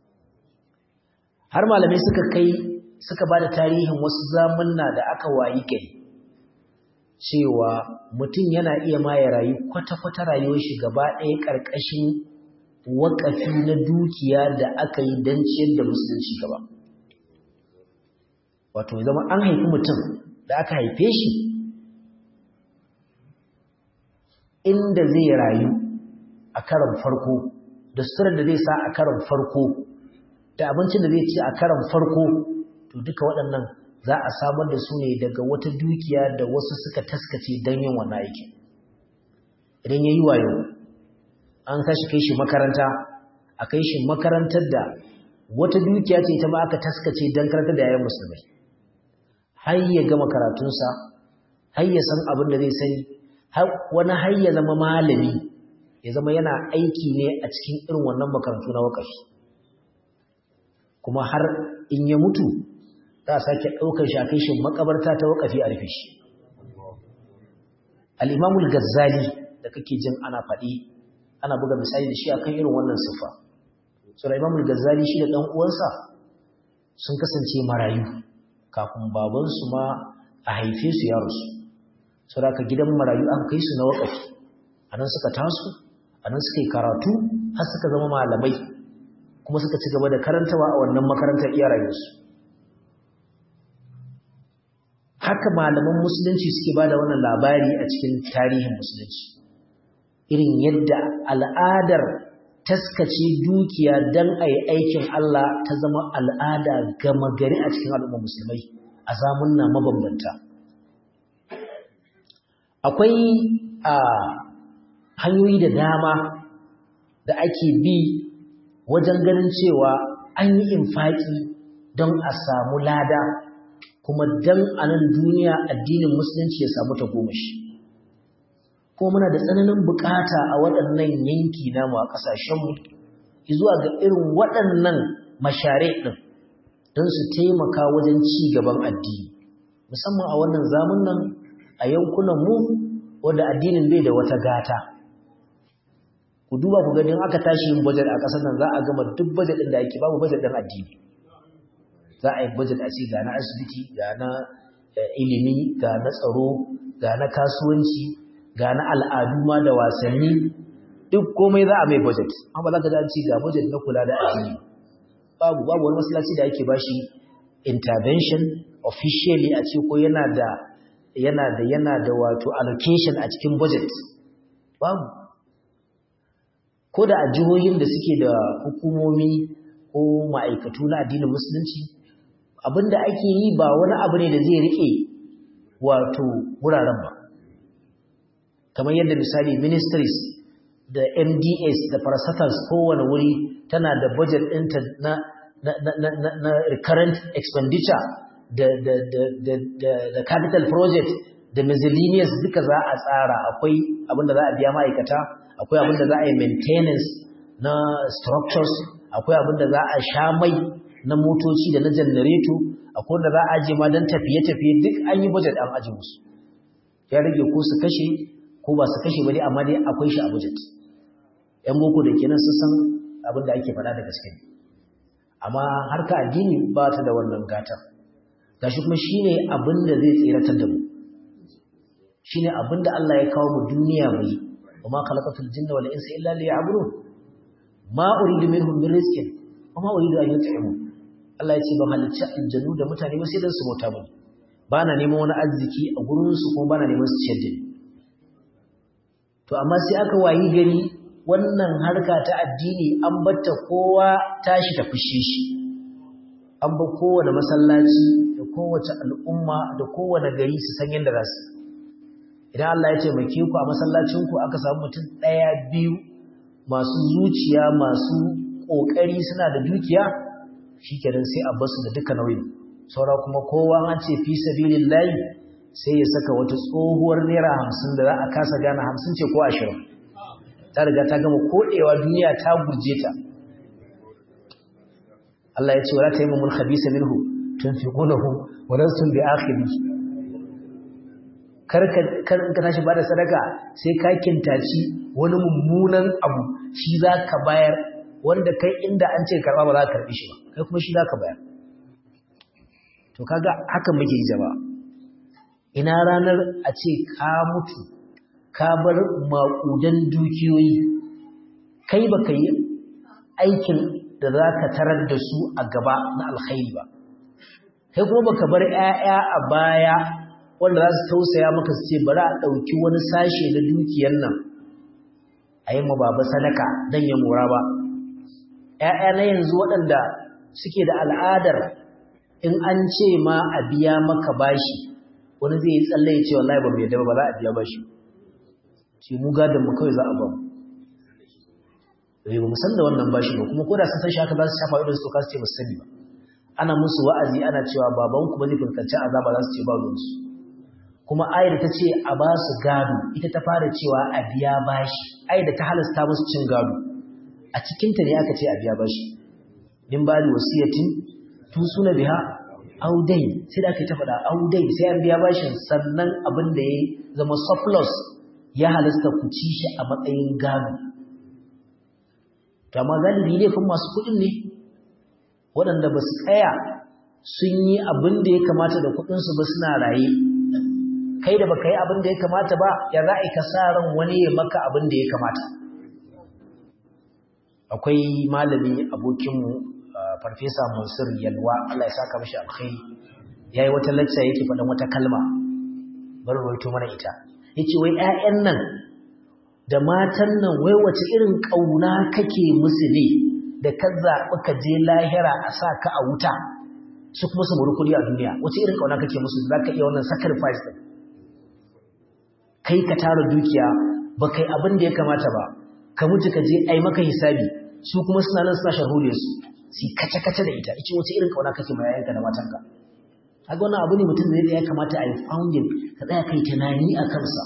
har malamai suka kai suka ba da tarihin wasu zamunna da aka wayi gari cewa mutum yana iya ma ya rayu kwata-kwata rayuwar shi gaba ɗaya ƙarƙashin waƙafi na dukiya da aka yi don ciyar da musulunci gaba wato zama an haifi mutum da aka haife shi inda zai rayu a karan farko da suturar da zai sa a karan farko da abincin da zai ci a karan farko to duka waɗannan za a samar da su ne daga wata dukiya da wasu suka taskace don yin wannan aiki idan ya yi wayo an kashi kai shi makaranta a kai shi makarantar da wata dukiya ce ta ba aka taskace don karantar da yayin musulmai har ya gama karatunsa har ya san abin da zai sani wani har ya zama malami ya zama yana aiki ne a cikin irin wannan makarantu na wakafi kuma har in ya mutu za a sake ɗaukar shi a kai shi makabarta ta wakafi a rufe shi al'imamul gazzali da kake jin ana faɗi ana buga misali da shi akan irin wannan siffa sura imamul gazzali shi da ɗan uwansa sun kasance marayu kafin babansu ma a haife su yarusu sura ka gidan marayu an kai su na wakafi a nan suka taso a nan suka yi karatu har suka zama malamai kuma suka ci gaba da karantawa a wannan makarantar iya rayuwarsu haka malaman musulunci suke ba da wannan labari a cikin tarihin musulunci irin yadda al'adar taskace dukiya don a yi aikin Allah ta zama al'ada gama gari a cikin al'ummar musulmai a zamunna mabambanta akwai a hanyoyi da dama da ake bi wajen ganin cewa an yi infaki don a samu lada kuma don a nan duniya addinin musulunci ya samu tagomashi kuma muna da tsananin bukata a waɗannan yanki namu a ƙasashenmu zuwa ga irin waɗannan mashare ɗin don su taimaka wajen ci gaban addini musamman a wannan zamun nan a yankunan mu wanda addinin bai da wata gata ku duba ku gani aka tashi yin budget a ƙasar nan za a gama duk budget ɗin da ake babu budget ɗin addini za a yi budget a ce ga na asibiti ga na ilimi ga na tsaro ga na kasuwanci ga na al'adu ma da wasanni duk komai za a mai budget amma za ka da ci ga budget na kula da addini babu babu wani masallaci da ake bashi intervention officially a ce ko yana da yana da yana da wato allocation a cikin budget babu ko da a jihohin da suke da hukumomi ko ma'aikatu na addinin musulunci abinda ake yi ba wani abu ne da zai rike wato wuraren ba kamar yadda misali ministries da mds da parastatals kowane wuri tana da budget ɗinta na, na, na, na, na recurrent expenditure da, da, da, da, da, da capital project da miscellaneous duka za a tsara akwai abinda za a biya ma'aikata akwai abinda za a yi maintenance na structures akwai abinda za a sha mai na motoci da na janareto akwai wanda za a aje ma don tafiye-tafiye duk an yi budget an aje musu ya rage ko su kashe ko ba su kashe ba dai amma dai akwai shi a budget yan boko da kenan sun san abin da ake faɗa da gaske amma harka addini ba ta da wannan gata gashi kuma shine abin da zai tsiratar da mu shine abin da Allah ya kawo mu duniya mu yi wa ma khalaqatul jinna wal insa illa liya'budun ma uridu minhum min rizqin wa ma uridu an yut'imun Allah ya ce ban halicci aljanu da mutane ba sai dan su bauta mu ba na neman wani arziki a gurin su kuma ba na neman su ciyar da ni to amma sai aka wayi gari wannan harka ta addini an batta kowa tashi ta fushe shi an ba kowane masallaci da kowace al'umma da kowane gari su san yadda za su idan Allah ya taimake ku a masallacinku aka samu mutum ɗaya biyu masu zuciya masu ƙoƙari suna da dukiya shi kenan sai a basu da duka nauyin saura kuma kowa an ce fi sabilin layi sai ya saka wata tsohuwar naira hamsin da za a kasa gane hamsin ce ko ashirin ta riga ta gama koɗewa duniya ta gurje ta Allah ya ce wala ta yi mummul khabisa minhu tun fi ƙunahu wadansu bi akhiri kar ka tashi ba da sadaka sai ka kintaci wani mummunan abu shi za ka bayar wanda kai inda an ce karɓa ba za ka karɓi shi ba kai kuma shi za ka bayar to kaga haka muke yi jama'a ina ranar a ce ka mutu ka bar maƙudan dukiyoyi kai ba ka yi aikin da za ka tarar da su a gaba na alkhairi ba kai kuma ba ka bar 'ya'ya a baya wanda za su tausaya maka su ce bari a ɗauki wani sashe na dukiyar nan a yi baba sadaka don ya mora ba ‘ya'ya na yanzu waɗanda suke da al'adar in an ce ma a biya maka bashi wani zai yi tsalle ya ce wallahi ba mai yadda ba za a biya bashi ce mu gadon mu kawai za a ba mu ba mu san da wannan bashi ba kuma ko da sun san shi haka za su shafa idan su toka su ce ba su sani ba ana musu wa'azi ana cewa babanku ba zai fuskanci azaba za su ce ba ruwansu kuma ayar ta ce a ba su gado ita ta fara cewa a biya bashi ayar da ta halasta musu cin gado a cikinta ne aka ce a biya bashi din ba da wasiyatin tu suna biha audai sai da aka ta faɗa audai sai an biya bashin sannan abin da ya zama surplus ya halasta ku ci shi a matsayin gado to amma galibi laifin masu kuɗin ne waɗanda ba su tsaya sun yi abin da ya kamata da kuɗinsu ba suna raye kai da baka yi abin da ya kamata ba ya za ka sa ran wani ya maka abin da ya kamata akwai malami abokinmu farfesa mansur yalwa Allah ya saka mashi alkhairi yayi wata lacca yake faɗan wata kalma bari rawaito mana ita yace wai ƴaƴan nan da matan nan wai wace irin kauna kake musu ne da ka zaɓi ka je lahira a sa ka a wuta su kuma su muri kuɗi a duniya wace irin kauna kake musu da zaka iya wannan sacrifice din kai ka tara dukiya ba kai abin da ya kamata ba ka mutu ka je ai maka hisabi su kuma suna nan suna sharhole su su kace kace da ita ice wace irin kauna kake mai yayanka da matanka kaga wannan abu ne mutum zai da ya kamata a yi founding ka tsaya kai tunani a kansa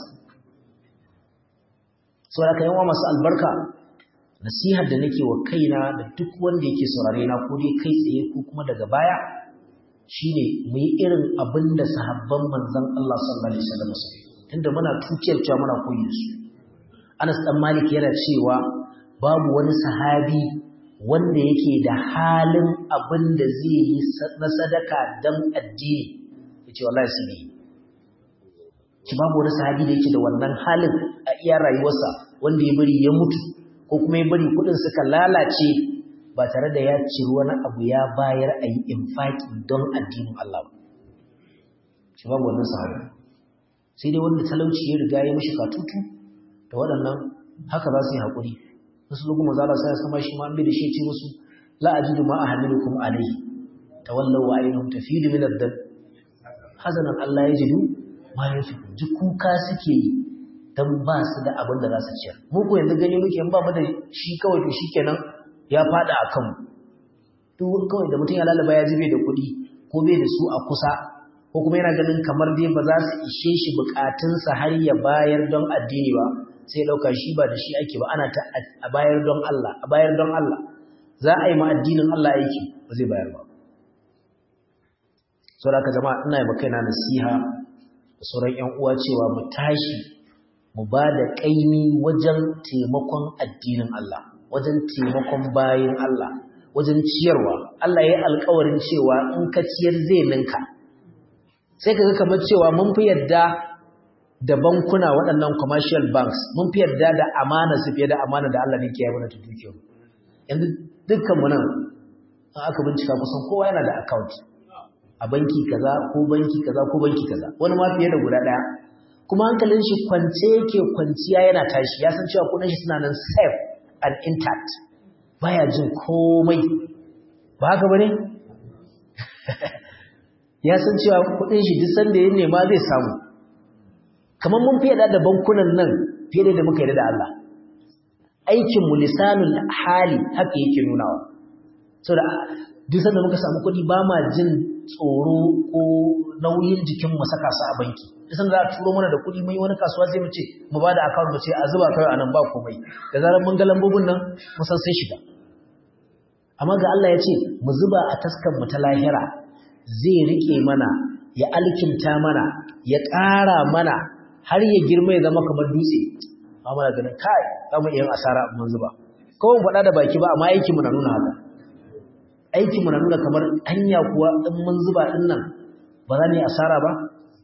saboda ka yawa masu albarka nasihar da nake wa kaina da duk wanda yake saurare na ko dai kai tsaye ko kuma daga baya shine mu yi irin abin da sahabban manzon Allah sallallahu alaihi wasallam suka tunda muna tukiyar cewa muna koyi su Anas dan Malik yana cewa babu wani sahabi wanda yake da halin abin da zai yi na sadaka dan addini yace wallahi sai ne ki babu wani sahabi da yake da wannan halin a iya rayuwarsa wanda ya bari ya mutu ko kuma ya bari kudin suka lalace ba tare da ya ciri wani abu ya bayar a yi infaki don addinin Allah ba shi babu wannan sahabi sai dai wanda talauci ya riga ya mishi katutu da waɗannan haka za su yi haƙuri wasu lugu mazala sai sama shi ma an bi da shi ce musu la ajidu ma ahmilukum alayhi tawallaw wa aynahum tafidu min ad-dam hazanan Allah ya jidu ma yafiku ji kuka suke yi dan ba su da abin da za su ciyar mu ko yanzu gani muke in ba mu da shi kawai to shikenan ya fada akan mu duk kawai da mutum ya lalaba ya jibe da kuɗi ko bai da su a kusa ko kuma yana ganin kamar dai ba za su ishe shi bukatunsa har ya bayar don addini ba sai ɗauka shi ba da shi ake ba ana ta a bayar don Allah a bayar don Allah za a yi ma addinin Allah aiki ba zai bayar ba saboda haka jama'a ina yi makaina nasiha sauran ‘yan uwa cewa mu tashi mu ba da ƙaimi wajen taimakon addinin Allah wajen taimakon bayin Allah wajen ciyarwa Allah ya yi alkawarin cewa in ka ciyar zai ninka sai ka ga kamar cewa mun fi yadda da bankuna waɗannan commercial banks mun fi yadda da amana su fiye da amana da Allah ne ke yi mana ta dukiyar yanzu dukkan mu nan aka bincika kusan kowa yana da account a banki kaza ko banki kaza ko banki kaza wani ma fiye da guda ɗaya kuma hankalin shi kwance yake kwanciya yana tashi ya san cewa kudin shi suna nan safe and intact baya jin komai ba haka bane ya san cewa kudin shi duk sanda ya nema zai samu kamar mun fiye da bankunan nan fiye da muka yi da Allah aikin mu lisanul hali haka yake nunawa saboda duk sanda muka samu kuɗi ba ma jin tsoro ko nauyin jikin mu saka su a banki duk sanda za a turo mana da kuɗi mun yi wani kasuwa sai mu ce mu ba da account mu ce a zuba kai anan ba komai da zarar mun ga lambobin nan mun san sai shiga amma ga Allah ya ce mu zuba a taskar mu ta lahira zai rike mana ya alkinta mana ya ƙara mana har ya girma ya zama kamar dutse ba mana ganin kai za mu iya asara mun zuba ko mun faɗa da baki ba amma aikin mu na nuna haka aikin mu na nuna kamar hanya kuwa in mun zuba din nan ba za mu yi asara ba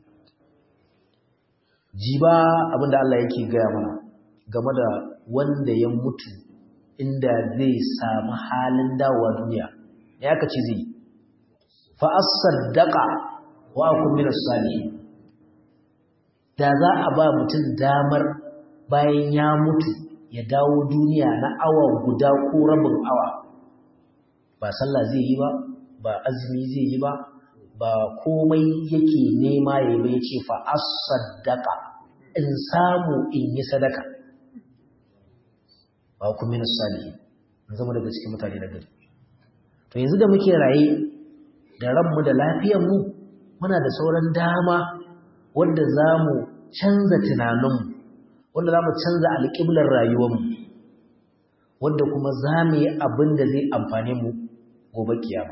jiba abinda Allah yake gaya mana game da wanda ya mutu inda zai samu halin dawowa duniya ya aka ce zai fa as-saddaqa wa akun min as-salihin da za a ba mutum damar bayan ya mutu ya dawo duniya na awa guda ko rabin awa ba sallah zai yi ba ba azumi zai yi ba ba komai yake nema ya yi bai ce fa as-saddaqa in samu in yi sadaka ba ku min salihin in zama daga cikin mutane da gari to yanzu da muke raye da ranmu da lafiyar mu muna da sauran dama wanda za mu canza tunaninmu wanda za mu canza alƙiblar rayuwarmu wanda kuma za mu yi abin da zai amfane mu gobe kiyama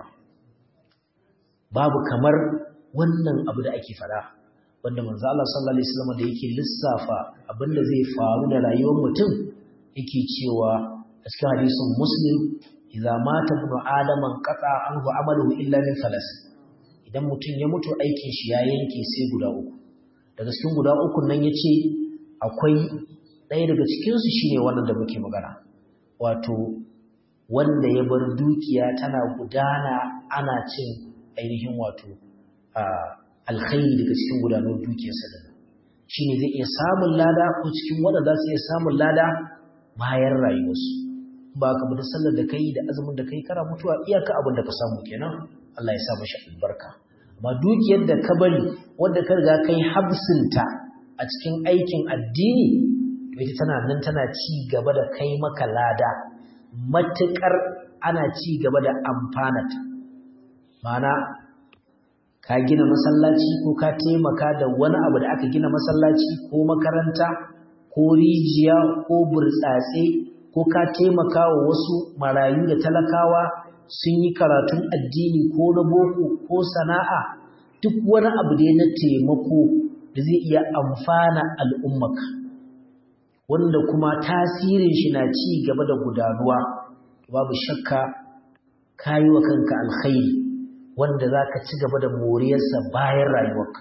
babu kamar wannan abu da ake fada wanda manzo Allah sallallahu alaihi wasallam da yake lissafa abin da zai faru da rayuwar mutum yake cewa a cikin hadisin muslim idza mata ibnu adama qata anhu amaluhu illa min thalas idan mutum ya mutu aikin shi ya yanke sai guda uku daga cikin guda uku nan yace akwai ɗaya daga cikin su shine wannan da muke magana wato wanda ya bar dukiya tana gudana ana cin ainihin wato alkhairi daga cikin gudanar dukiyarsa da shine zai iya samun lada ko cikin wanda za su iya samun lada bayan rayuwarsu ba ka bude sallar da kai da azumin da kai kana mutuwa iyaka abin da ka samu kenan Allah ya sa mashi albarka amma dukiyar da ka bari wanda ka riga kai habsinta a cikin aikin addini to ita tana nan tana ci gaba da kai maka lada matukar ana ci gaba da amfanata ma'ana ka gina masallaci ko ka taimaka da wani abu da aka gina masallaci ko makaranta ko rijiya ko burtsatse ko ka taimaka wa wasu marayu da talakawa sun yi karatun addini ko na boko ko sana'a duk wani abu da na taimako da zai iya amfana al'ummaka wanda kuma tasirin shi na ci gaba da gudanuwa babu shakka kayi wa kanka alkhairi wanda za ka ci gaba da moriyarsa bayan rayuwarka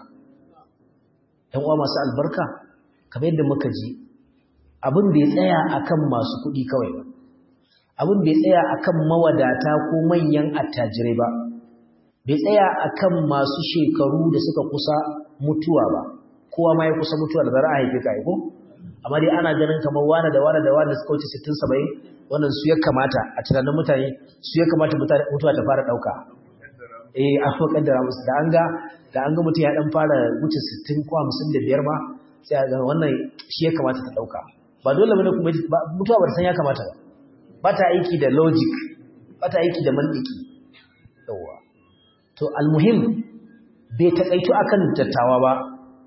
‘yan uwa masu albarka kamar yadda muka ji abin bai tsaya akan masu kuɗi kawai ba abin bai tsaya akan mawadata ko manyan attajirai ba bai tsaya akan masu shekaru da suka kusa mutuwa ba kowa ma ya kusa mutuwa da zara a haife ka ko amma dai ana ganin kamar wane da wane da wane da suka wuce 60 70 wannan su ya kamata a tunanin mutane su ya kamata mutuwa ta fara ɗauka eh an fa kaddara musu da an ga da an ga mutum ya dan fara wuce 60 ko 55 ma sai ga wannan shi ya kamata ta dauka ba dole bane kuma mutuwa ba san ya kamata ba ba ta aiki da logic ba ta aiki da mantiki yawa to almuhim bai takaitu akan dattawa ba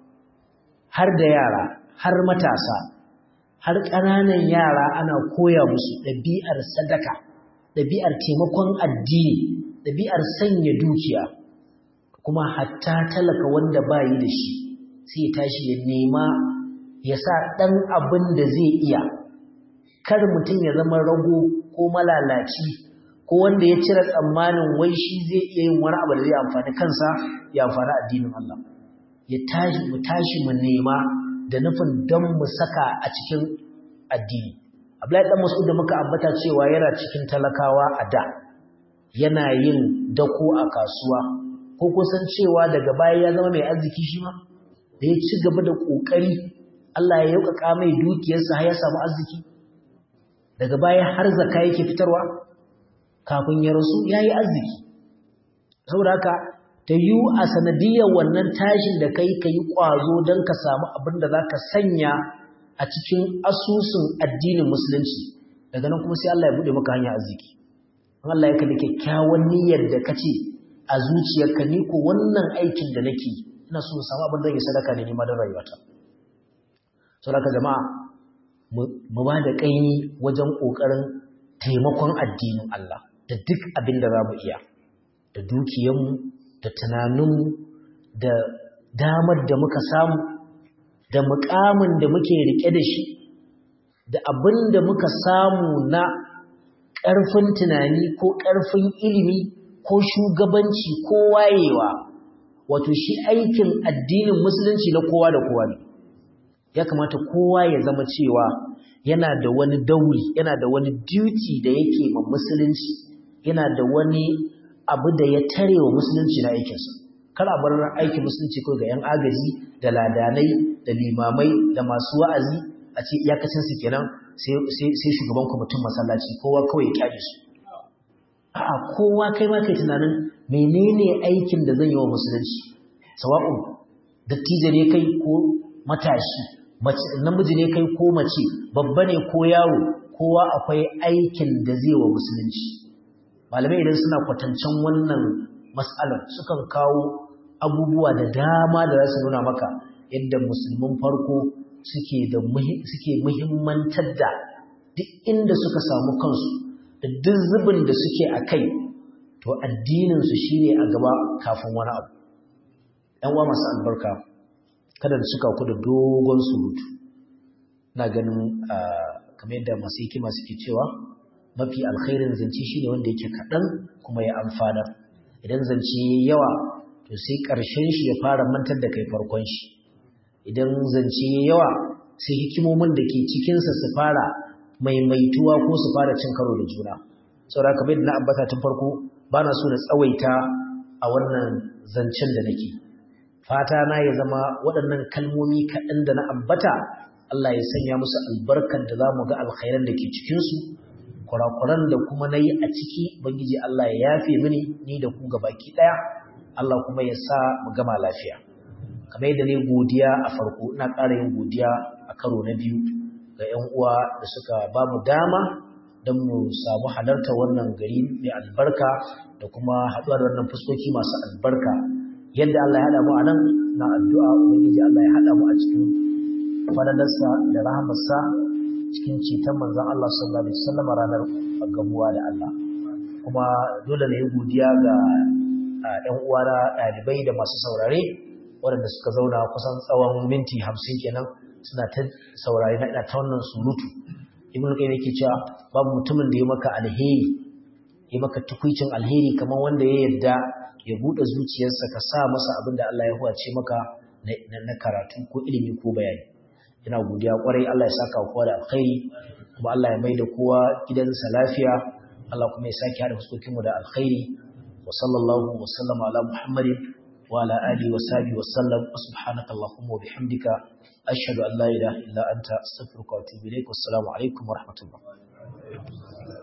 har da yara har matasa har ƙananan yara ana koya musu ɗabi'ar sadaka ɗabi'ar taimakon addini ɗabi'ar sanya dukiya kuma hatta talaka wanda ba yi da shi sai ya tashi ya nema ya sa ɗan abin da zai iya kar mutum ya zama rago ko malalaci ko wanda ya cire tsammanin wai shi zai iya yin wani abu da zai amfani kansa ya amfani addinin Allah ya tashi mu tashi mu nema da nufin don mu saka a cikin addini Abdullahi dan Mas'ud da muka ambata cewa yana cikin talakawa a da yana yin dako a kasuwa ko kusan cewa daga baya ya zama mai arziki shi ma da ya ci gaba da kokari Allah ya yaukaka mai dukiyarsa har ya samu arziki daga baya har zakka yake fitarwa kafin ya rasu yayi arziki saboda haka ta yi a sanadiyar wannan tashin da kai ka yi ƙwazo don ka samu abin da za ka sanya a cikin asusun addinin musulunci daga nan kuma sai Allah ya buɗe maka hanyar arziki Allah ya kalli kyakkyawan niyyar da ka ce a zuciyarka ni ko wannan aikin da nake ina so samu abin da ya sadaka ne nima don rayuwata saboda jama'a mu ba da ƙaimi wajen ƙoƙarin taimakon addinin Allah da duk abin da za mu iya da dukiyarmu da tunaninmu da damar da muka samu da mukamin da muke rike da shi da abin da muka samu na ƙarfin tunani ko ƙarfin ilimi ko shugabanci ko wayewa wato shi aikin addinin musulunci na kowa da kowa ne ya kamata kowa ya zama cewa yana da wani dauri yana da wani duty da yake ma musulunci yana da wani abu da ya tare wa musulunci na aikinsa kar a bar aikin musulunci kawai ga 'yan agaji da ladanai da limamai da masu wa'azi a ce iyakacinsu kenan sai shugaban kwamitin masallaci kowa kawai ya kyale su a'a kowa kai ma kai tunanin menene aikin da zan yi wa musulunci sawa'un dattijo ne kai ko matashi namiji ne kai ko mace babba ne ko yaro kowa akwai aikin da zai wa musulunci malamai idan suna kwatancen wannan matsalar sukan kawo abubuwa da dama da za su nuna maka yadda musulmin farko suke da suke muhimmantar da duk inda suka samu kansu da duk zubin da suke a kai to addininsu shi ne a gaba kafin wani abu ‘yan uwa masu albarka kada da suka ku da dogon surutu na ganin kamar yadda masu hikima suke cewa mafi alkhairin zance shi ne wanda yake kaɗan kuma ya amfana idan zance ya yawa to sai ƙarshen shi ya fara mantar da kai farkon shi idan zance ya yawa sai hikimomin da ke cikinsa su fara maimaituwa ko su fara cin karo da juna saboda kamar yadda na ambata tun farko ba na so na tsawaita a wannan zancen da nake fata na ya zama waɗannan kalmomi kaɗan da na ambata Allah ya sanya musu albarkar da za mu ga alkhairan da ke cikinsu kurakuran da kuma na yi a ciki bangiji Allah ya yafe mini ni da ku ga baki ɗaya Allah kuma ya sa mu gama lafiya kamar yadda ne godiya a farko ina ƙara yin godiya a karo na biyu ga 'yan uwa da suka ba mu dama don mu samu halarta wannan gari mai albarka da kuma haɗuwa da wannan fuskoki masu albarka yadda Allah ya haɗa mu a nan na addu'a ubangiji Allah ya haɗa mu a cikin falalarsa da rahamarsa cikin ceton manzon Allah sallallahu alaihi wasallam ranar gamuwa da Allah kuma dole ne godiya ga ƴan uwana ɗalibai da masu saurare waɗanda suka zauna kusan tsawon minti hamsin kenan suna ta saurare na ta wannan surutu ibn qayyim yake cewa babu mutumin da ya maka alheri ya maka tukuicin alheri kamar wanda ya yarda ya bude zuciyarsa ka sa masa abin da Allah ya huwace maka na karatu ko ilimi ko bayani ina godiya kwarai Allah ya saka kowa da alkhairi kuma Allah ya maida kowa gidansa lafiya Allah kuma ya saki hada fuskokin mu da alkhairi wa sallallahu wa sallama ala muhammadin wa ala alihi wa sahbihi wa sallam subhanaka allahumma wa bihamdika ashhadu an la ilaha illa anta astaghfiruka wa atubu ilaik wassalamu alaikum wa rahmatullah